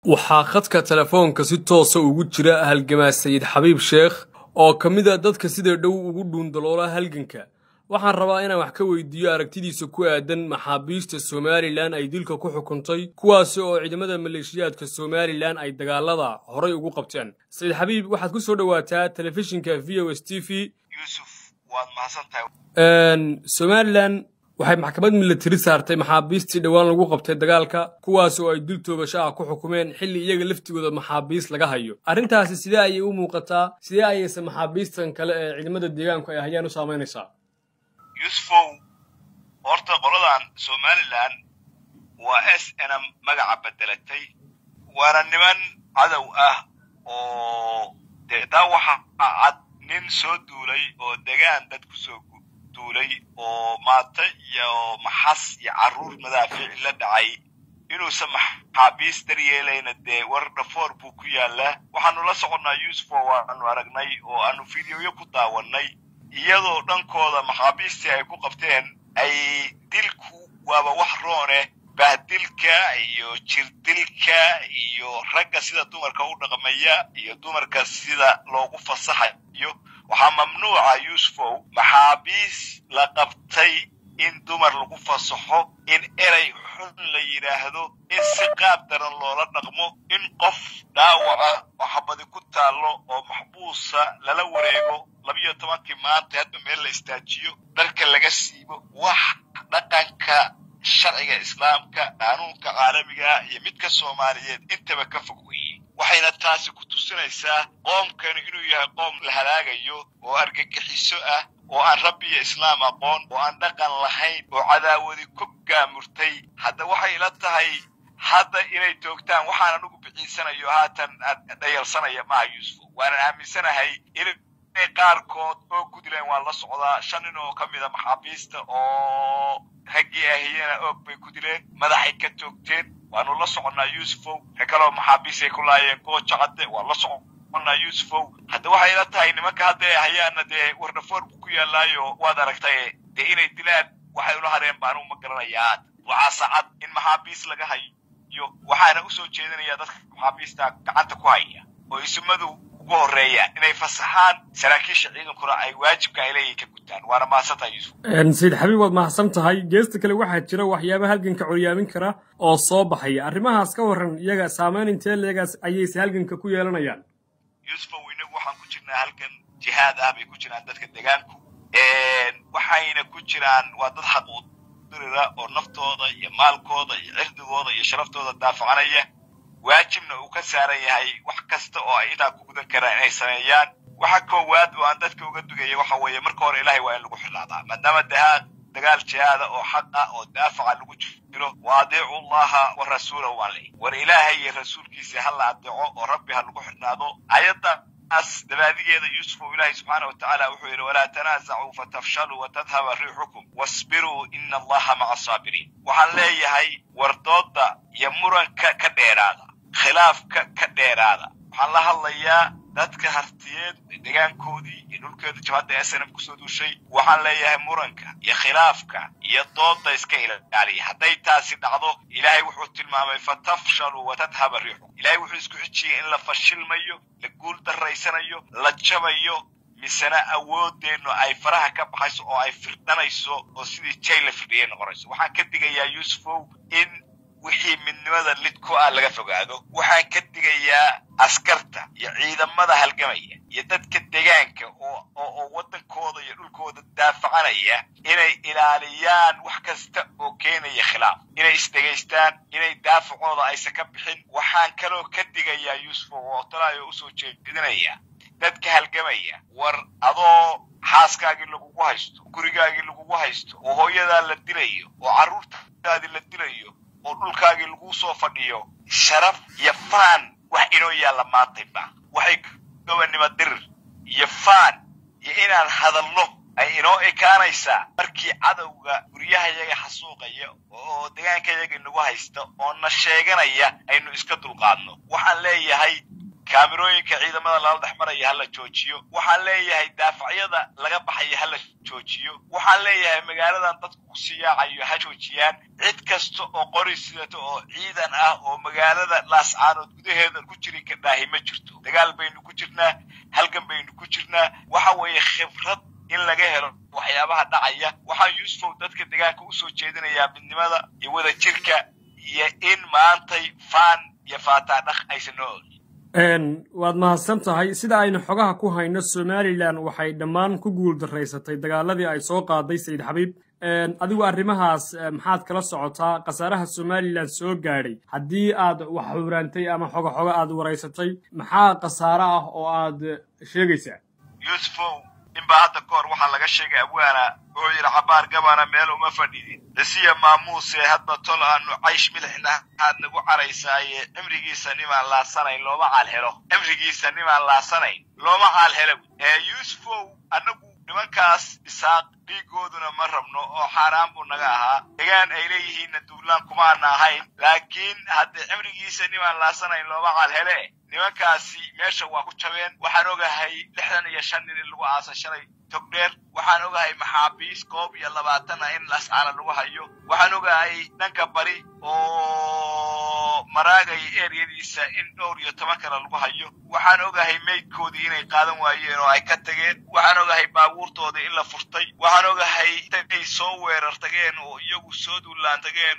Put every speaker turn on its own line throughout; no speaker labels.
waxaa khadka telefoonka si toosa ugu jira halgamaa sayid xabiib sheekh oo ka mid a dadka sida dhow ugu dhuundaloola halganka waxaan rabaa inaan wax ka weydiiyo aragtidiisa ku aadan maxaabiista somalilan ay dilka ku xukuntay kuwaasi oo ciidamada maleeshiyaadka somalilan ay dagaalada horay ugu qabteen sayid xabiib waxaad ku soo dhowaataa telefishinka v o s t v
yuusuf waad mahadsantahay
somalilan waxay maxkamad milatari saartay maxaabiistii dhowaan lagu qabtay dagaalka kuwaas oo ay dil toobasho ah ku xukumeen xilli iyaga laftigooda maxaabiis laga hayo arrintaasi sidee ayay u muuqataa sidee ayayse maxaabiistan kale ee ciidamada deegaanku ay hayaan u saamaynaysaa
yuusufow horta qoladan somalilan waa s nm magaca bedelatay waana niman cadow ah oo dee taa waxaa cad nin soo duulay oo degaan dad ku soo duulay oo maata iyo maxas iyo carruur madaafiic la dhacay inuusan maxaabiis daryeelayna dee war dhafoor buu ku yaallaa waxaanu la soconnaa yuusufo waanu aragnay oo aanu fideoyo ku daawannay iyadoo dhankooda maxaabiistii ay ku qabteen ay dilku waaba wax roone bahdilka iyo jirdilka iyo ragga sida dumarka u dhaqmaya iyo dumarka sida loogu fasaxayo waxaa mamnuuca yuusufow maxaabiis la qabtay in dumar lagu fasaxo in erey xun la yidhaahdo in si qaab daran loola dhaqmo in qof dhaawaca oo xabadi ku taallo oo maxbuusa lala wareego labiyo tobankii maanta hadba meel la istaajiyo dharka laga siibo wax dhaqanka sharciga islaamka qaanuunka caalamiga iyo midka soomaaliyeed intaba ka fog weeye waxayna taasi ku tusinaysaa qoomkani inuu yahay qoom la halaagayo oo argagixiso ah oo aan rabbi iyo islaam aqoon oo aan dhaqan lahayn oo cadaawadi ku gaamurtay hadda waxay ila tahay hadda inay joogtaan waxaan anugu bixiisanayo haatan dhayalsanaya maaha yuusuf waanan aaminsanahay inay qaarkood oo gudleen waan la socdaa shan nin oo ka mida maxaabiista oo raggii ahiyena oog bay ku dileen madaxay ka toogteen waanu la soconnaa yuusufow ka kaloo maxaabiisay ku laayeen gooja cadde waan la soconnaa yuusufow hadda waxay ila tahay nimanka hadda hayaana dee wardhafoor buu ku yaallaayo waad aragtay dee inay dilaan waxay ula hareen baanu ma garanayaa waxaa saacad in maxaabiis laga hayo waxaana usoo jeedinayaa dadka maxaabiista gacanta ku haya oo ismadu ugu horreeya inay fasaxaan saraakiisha ciidankuna ay waajibka ay leeyihin ka gutaan waana mahadsantahay yuusuf
sayid xabiib waad mahadsan tahay geesta kale waxaa jira waxyaaba halganka coryaamin kara oo soo baxaya arrimahaas ka warran iyaga saamayn intee leegaas ayayse halganka ku yeelanayaan
yuusufow inagu waxaan ku jirnaa halgan jihaad ah bay ku jiraan dadka deegaanku waxayna ku jiraan waa dad xaq u dirira oo naftooda iyo maalkooda iyo cirdigooda iyo sharaftooda daafacanaya waajibna uu ka saaran yahay wax kasta oo ay intaa ku gudan karaan inay sameeyaan waxa koowaad oo aan dadka uga dugaya waxa weeye marka hore ilaahay waa in lagu xidhaadaa maadaama dahaa dagaal jihaada oo xaq ah oo daafaca lagu jiro wa adiicu allaha wa rasuulahu waan leey war ilaahay iyo rasuulkiisa ha la adeeco oo rabbi ha lagu xidhnaado ayaddaas dabaadigeeda yuusuf oo ilaahay subxaana wa tacaala wuxuu yidhi walaa tanaasacuu fatafshaluu watadhaba riixukum wasbiruu ina allaha maca asaabiriin waxaan leeyahay wardooda iyo muranka ka dheeraada khilaafka ka dheeraada waxaan la hadlayaa dadka hartiyeed degaankoodii iyo dhulkeeda jabhadda snm kusoo duushay waxaan leeyahay muranka iyo khilaafka iyo dooda iska ilaaliya hadday taasi dhacdo ilaahay wuxuu tilmaamay fatafshaluu watadhaba riixukum ilahay wuxuu isku xijiyey in la fashilmayo la guul daraysanayo la jabayo misena awoodeennu ay faraha ka baxayso oo ay firdhanayso oo sidii jay la firdhiyay noqonayso waxaan ka digayaa yuusufow in wixii midnimada lid ku ah laga fogaado waxaan ka digayaa askarta iyo ciidamada halgamaya iyo dadka degaanka oo oo waddankooda iyo dhulkooda daafacanaya inay ilaaliyaan wax kasta oo keenaya khilaaf inay isdhegaystaan inay daafacooda aysan ka bixin waxaan kaloo ka digayaa yuusuf oo talaayo usoo jeedinaya dadka halgamaya war adoo xaaskaagii lagugu haysto gurigaagii lagugu haysto oo hooyadaa la dilayo oo carruurtaadii la dilayo oo dhulkaagii lagu soo fadhiyo sharaf iyo faan wax inoo yaalla maantayba waxay gobannimo dirir iyo faan iyo inaan hadalno ay inoo ekaanaysaa markii cadowga guryahayaga xasuuqaya oo degaankayaga inagu haysta oo na sheeganaya aynu iska dulqaadno waxaan leeyahay kaamirooyinka ciidamada lala dhex maraya hala joojiyo waxaan leeyahay daafacyada laga baxaya hala joojiyo waxaan leeyahay magaaladan dadku ku siyaacayo ha joojiyaan cid kasta oo qori sidata oo ciidan ah oo magaalada laascaanood gudaheeda ku jiri kardhaahi ma jirto dagaal baynu ku jirnaa halgan baynu ku jirnaa waxa weeye khibrad in laga helo waxyaabaha dhacaya waxaan yuusufow dadka deegaanka usoo jeedinayaa midnimada iyo wada jirka iyo in maantay faan iyo faataadhaq aysan noo olin
waad mahadsan tahay sida aynu xogaha ku hayno somalilan waxay dhammaan ku guul daraysatay dagaaladii ay soo qaaday sayid xabiib adigu arrimahaas maxaad kala socotaa khasaaraha somalilan soo gaadhay haddii aad wax xuuraantay ama xogo xogo aad waraysatay maxaa khasaare ah oo aad sheegaysaa
yuusufow inbaa hadda ka hor waxaa laga sheegay abwaana oo yidhi cabaar gabana meel uma fadhidin lasiya maamuuse hadba tol aanu caysh milixna aad nagu caraysaaye cimrigiisa nimaan laasanayn looma caal helo cimrigiisa nimaan laasanayn looma caal helo ee yuusufow annagu nimankaas isaaq dhiigooduna ma rabno oo xaaraan buu naga ahaa degaan ay leeyihiinna duulaan kumaana ahayn laakiin haddii cimrigiisa nimaan laasanayn looma caal hele nimankaasi meesha waa ku jabeen waxaan ogahay lixdan iyo shan nin in lagu aasa shalay togdheer waxaan ogahay maxaabiis koob iyo labaatan ah in lascaana lagu hayo waxaan ogahay dhanka bari oo maraagay eryadiisa in dhowr iyo toban kale lagu hayo waxaan ogahay meydkoodii inay qaadan waayeen oo ay ka tageen waxaan ogahay baabuurtoodii in la furtay waxaan ogahay inay soo weerar tageen oo iyagu soo duulaan tageen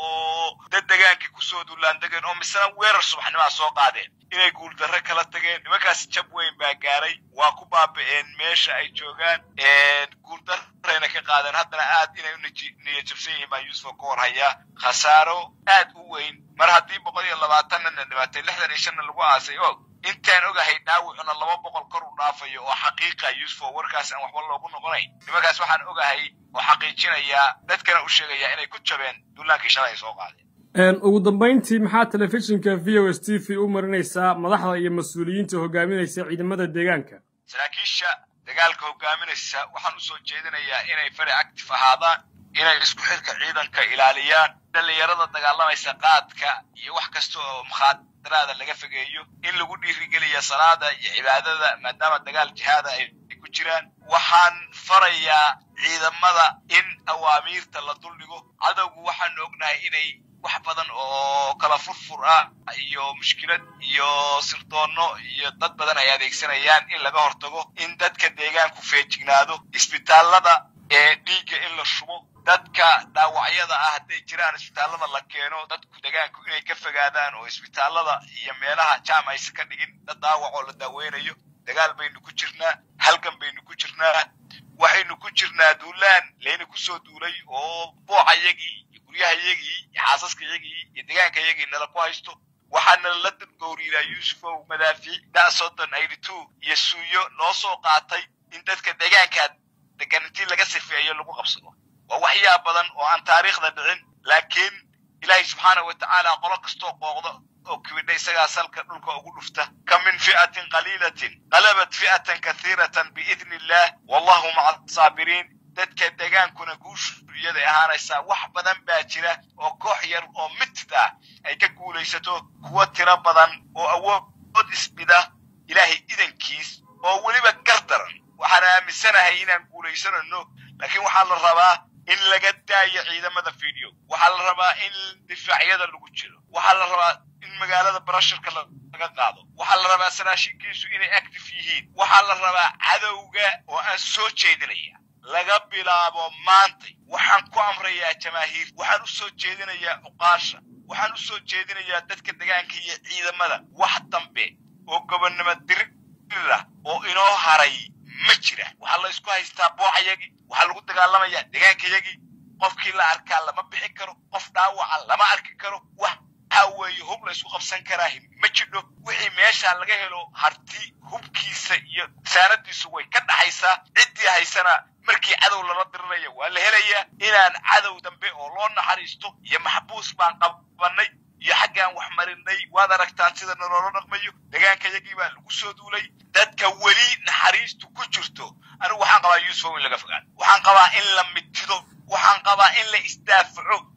oo dad degaankii kusoo duulaan tageen oo misena weerar subaxnimaa soo qaadeen inay guuldarre kala tageen nimankaas jab weyn baa gaaray waa ku baaba'een meesha ay joogaan guuldarrayna ka qaadeen haddana aad inay u niyad jabsan yihiin baa yuusuf ka hor hayaa khasaaro aad u weyn mar haddii boqol iyo labaatanna dhibaatay lixdan iyo shanna lagu aasay og intaan ogahay dhaawicuna laba boqol kor u dhaafayo oo xaqiiqa yuusuf oo warkaas aan waxba loogu noqonayn nimankaas waxaan ogahay oo xaqiijinayaa dadkana u sheegayaa inay ku jabeen duulaankii shalay ay soo qaadeen
ugu dambayntii maxaa telefishinka v o s t v u marinaysaa madaxda iyo mas-uuliyiinta hogaaminaysa ciidamada deegaanka
saraakiisha dagaalka hogaaminaysa waxaan usoo jeedinayaa inay fari actif ahaadaan inay isku xilka ciidanka ilaaliyaan dhallinyarada dagaalamaysa qaadka iyo wax kasta oo mukhaadaraada laga fogeeyo in lagu dhiirigeliya salaada iyo cibaadada maadaama dagaal jihaada ay ku jiraan waxaan farayaa ciidamada in awaamiirta la duldhigo cadowgu waxaanu ognahay inay wax badan oo kala furfur ah iyo mushkilad iyo sirdoonno iyo dad badan ay adeegsanayaan in laga hortago in dadka deegaanku feejignaado isbitaallada ee dhiigga in la shubo dadka dhaawacyada ah hadday jiraan isbitaallada la keeno dadku degaanku inay ka fogaadaan oo isbitaallada iyo meelaha jaam aysan ka dhigin dad dhaawac oo la daaweynayo dagaal baynu ku jirnaa halgan baynu ku jirnaa waxaynu ku jirnaa duulaan layna kusoo duulay oo boocayagii iyo guryahayagii iyo xaasaskayagii iyo degaankayagii nala ku haysto waxaana la gowriiraa yuusufow madaafiic da soddon eighty two iyo suuyo noo soo qaatay in dadka deegaankaa degan intii laga sifeeyo lagu qabsado waa waxyaa badan oo aan taariikhda dhicin laakiin ilaahay subxaanahu wa tacaala qolo kastoo qooqdo oo kibidha isagaa salka dhulka ugu dhufta ka min fi'atin qaliilatin qalabat fi'atan kathiiratan biidni illaah wallahu maca asaabiriin dadka degaankuna guushu iyaday ahaanaysaa wax badan baa jira oo koox yar oo mitid ah ay ka guulaysato kuwo tiro badan oo awood isbida ilaahay idankiis oo weliba gardaran waxaan aaminsanahay inaan guulaysanayno laakiin waxaa la rabaa in laga daayo ciidamada video waxaa la rabaa in difaacyada lagu jiro waxaa la rabaa in magaalada barasharka laga qaado waxaa la rabaa sanaashinkiisu inay active yihiin waxaa la rabaa cadowga oo aan soo jeedinaya laga bilaabo maantay waxaan ku amrayaa jamaahiir waxaan u soo jeedinayaa cuqaasha waxaan u soo jeedinayaa dadka degaanka iyo ciidamada wax dambe oo gobonnimo dirirah oo inoo haray ma jira waxaa la isku haystaa boocayagii waxaa lagu dagaalamayaa degaankayagii qofkii la arkaa lama bixi karo qof dhaawaca lama arki karo waxa weeye hub la isku qabsan karaa ma jidho wixii meesha laga helo harti hubkiisa iyo saanadiisu way ka dhaxaysaa ciddii haysana markii cadow lala diriraya waa la helayaa inaan cadow dambe oo loo naxariisto iyo maxbuus baan qabanay iyo xaggaan wax marinay waad aragtaan sida naloola dhaqmayo degaankayagii baa lagu soo duulay dadka weli naxariistu ku jirto anigu waxaan qabaa yuusufow in laga fogaado waxaan qabaa in la mitido waxaan qabaa in la isdaafaco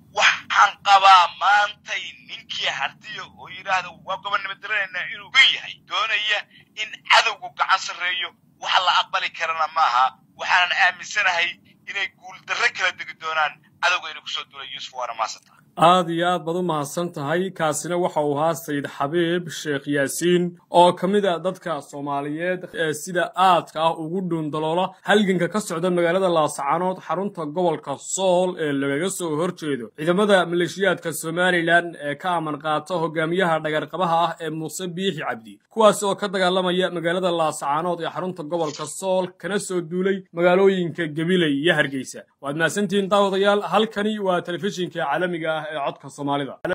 waxaan qabaa maantay ninkii hartiya oo yidhaahda waa gobonnimo daranaynaa inuu gun yahay doonaya in cadowgu gacan sarreeyo wax la aqbali karana maaha waxaanan aaminsanahay inay guuldarre kala degi doonaan cadowga inay kusoo duulay yuusuf waana maasanta
aad iyo aad baad u mahadsan tahay kaasina waxa uu ahaa sayid xabiib sheekh yaasiin oo ka mid a dadka soomaaliyeed ee sida aadka ah ugu dhuundaloola halganka ka socda magaalada laascaanood xarunta gobolka sool ee lagaga soo horjeedo ciidamada maleeshiyaadka somalilan ee ka aman qaata hogaamiyaha dhagarqabaha ah ee muuse biixi cabdi kuwaas oo ka dagaalamaya magaalada laascaanood ee xarunta gobolka sool kana soo duulay magaalooyinka gabiley iyo hargeysa waad mahadsantihiin daawadayaal halkani waa telefishinka caalamiga ah ee codka soomaalida